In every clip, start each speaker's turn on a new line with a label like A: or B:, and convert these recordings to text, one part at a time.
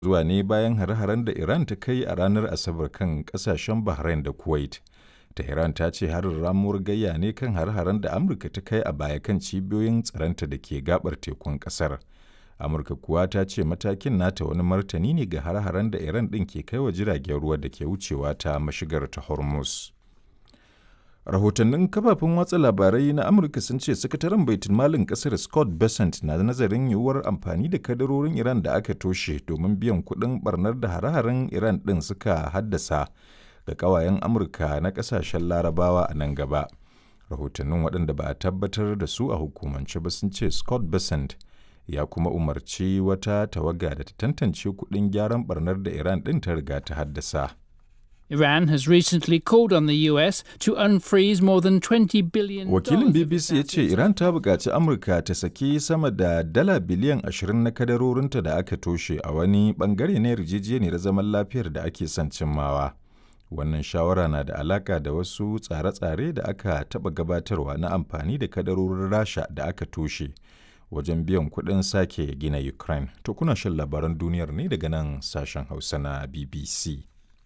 A: zuwa ne bayan hare-haren da Iran ta kai a ranar Asabar kan ƙasashen Bahrain da Kuwait. Tehran ta ce harin ramuwar gayya ne kan hare-haren da Amurka ta kai a baya kan cibiyoyin tsaronta da ke gabar tekun ƙasar. Amurka kuwa ta ce matakin nata wani martani ne ga hare-haren da Iran ɗin ke kai wa jiragen ruwa da ke wucewa ta mashigar ta Hormuz. Rahotannin kafafen watsa labarai na Amurka sun ce sakataren baitul malin kasar Scott Bessent na nazarin yiwuwar amfani da kadarorin Iran da aka toshe domin biyan kuɗin barnar da hare-haren Iran ɗin suka haddasa ga ƙawayen Amurka na ƙasashen Larabawa a nan gaba. Rahotannin waɗanda ba a tabbatar da su a hukumance ba sun ce Scott Bessent ya kuma umarci wata tawaga da ta tantance kuɗin gyaran barnar da Iran ɗin ta riga ta haddasa.
B: Iran has recently called on the US to unfreeze more than 20 billion
A: Wakilin BBC ya ce Iran ta buƙaci Amurka ta saki sama da dala biliyan 20 na kadarorinta da aka toshe a wani ɓangare na yarjejeniyar zaman lafiyar da ake son cimmawa. Wannan shawara na da alaƙa da wasu tsare-tsare da aka taɓa gabatarwa na amfani da kadarorin Rasha da aka toshe wajen biyan kuɗin sake gina Ukraine. To kuna shan labaran duniyar ne daga nan sashen Hausa na BBC.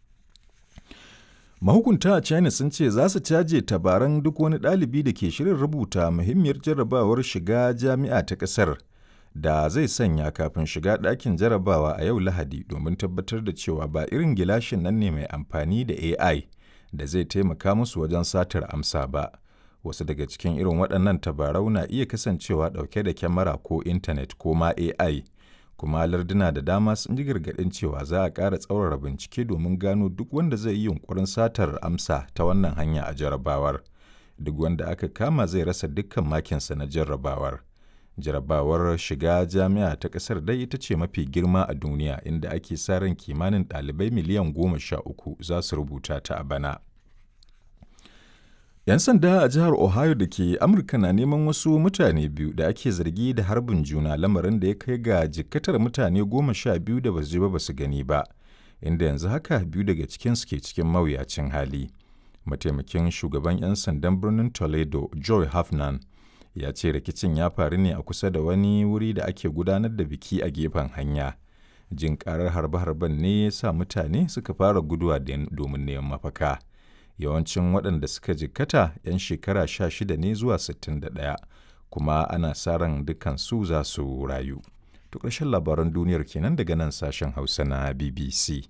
A: Mahukunta a China sun ce za su caje tabaran duk wani ɗalibi da ke shirin rubuta muhimmiyar jarrabawar shiga jami'a ta ƙasar da zai sanya kafin shiga ɗakin jarrabawa a yau Lahadi domin tabbatar da cewa ba irin gilashin nan ne mai amfani da AI da zai taimaka musu wajen satar amsa ba. Wasu daga cikin irin waɗannan tabarau na iya kasancewa ɗauke da kyamara ko intanet ko ma AI. kuma larduna da dama sun ji gargaɗin cewa za a ƙara tsaurara bincike domin gano duk wanda zai yi yunkurin satar amsa ta wannan hanya a jarrabawar duk wanda aka kama zai rasa dukkan makinsa na jarrabawar jarrabawar shiga jami'a ta ƙasar dai ita ce mafi girma a duniya inda ake sa ran kimanin ɗalibai miliyan goma sha uku za su rubuta ta a bana 'Yan sanda a jihar Ohio da ke Amurka na neman wasu mutane biyu da ake zargi da harbin juna lamarin da ya kai ga jikkatar mutane goma sha biyu da basu ba basu gani ba, inda yanzu haka biyu daga cikinsu ke cikin mawuyacin hali. Mataimakin shugaban 'yan sandan birnin Toledo, Joy Hafnan, ya ce rikicin ya faru ne a kusa da wani wuri da ake gudanar da biki a gefen hanya. Jin karar harbe-harben ne ya sa mutane suka fara guduwa domin neman mafaka. yawancin waɗanda suka jikkata 'yan shekara sha shida ne zuwa 61 kuma ana sa ran dukansu za su rayu. To ƙarshen labaran duniyar kenan daga nan sashen Hausa na BBC.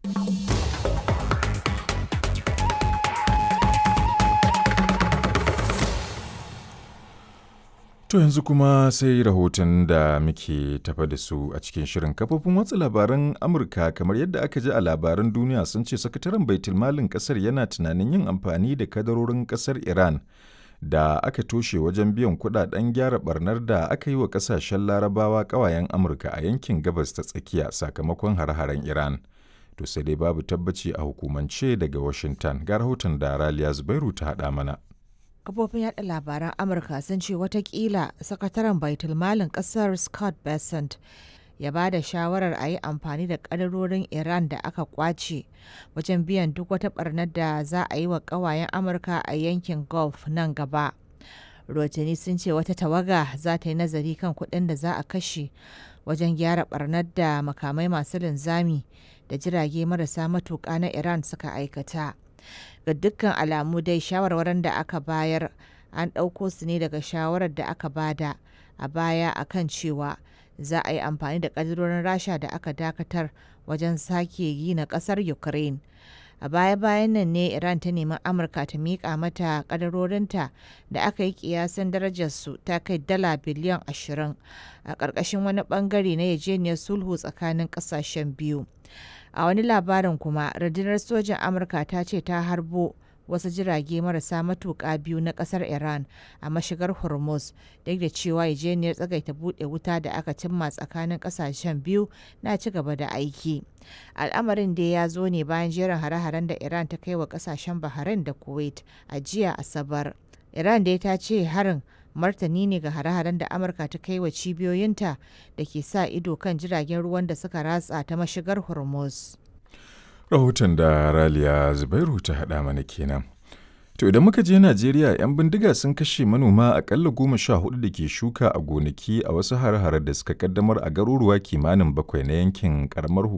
A: To yanzu kuma sai rahoton da muke tafa da su a cikin shirin kafofin watsa labaran Amurka kamar yadda aka ji a labaran duniya sun ce sakataren baitulmalin kasar yana tunanin yin amfani da kadarorin kasar Iran da aka toshe wajen biyan kudaden gyara barnar da aka yi wa kasashen larabawa kawayen Amurka a yankin gabas ta tsakiya sakamakon hare-haren Iran. To sai dai babu tabbaci a hukumance daga Washington ga rahoton da Raliya Zubairu ta haɗa mana.
C: kafofin yada labaran amurka sun ce watakila sakataren baitulmalin kasar scott bessent ya ba da shawarar a yi amfani da kadarorin iran da aka kwace wajen biyan duk wata barnar da za a yi wa kawayen amurka a yankin gulf nan gaba rotini sun ce wata tawaga za ta yi nazari kan kuɗin da za a kashe wajen gyara barnar da makamai masu linzami da jirage marasa matuƙa na iran suka aikata ga dukkan alamu dai shawarwarin da aka bayar an ɗauko su ne daga shawarar da aka bada a baya akan cewa za a yi amfani da ƙadirorin rasha da aka dakatar wajen sake gina ƙasar ukraine a baya-bayan nan ne iran ta nemi amurka ta miƙa mata ƙadarorinta da aka yi ƙiyasan darajarsu ta kai dala biliyan 20 a ƙarƙashin wani ɓangare na yajeniyar sulhu tsakanin ƙasashen biyu a wani labarin kuma rundunar sojan amurka ta ce ta harbo wasu jirage marasa matuƙa biyu na ƙasar iran a mashigar hormuz duk da cewa yajeniyar tsagaita buɗe wuta da aka cimma tsakanin ƙasashen biyu na ci gaba da aiki al'amarin dai ya zo ne bayan jerin hare-haren da iran ta kai wa ƙasashen bahrain da kuwait a jiya asabar iran dai ta ce harin martani ne ga hare-haren da amurka ta kai wa cibiyoyinta da ke sa ido kan jiragen ruwan da suka ratsa ta mashigar hormuz
A: Rahoton da Raliya Zubairu ta haɗa mana kenan. To idan muka je Najeriya 'yan bindiga sun kashe manoma akalla goma sha hudu da ke shuka a gonaki a wasu hare-hare da suka kaddamar a garuruwa kimanin bakwai na yankin karamar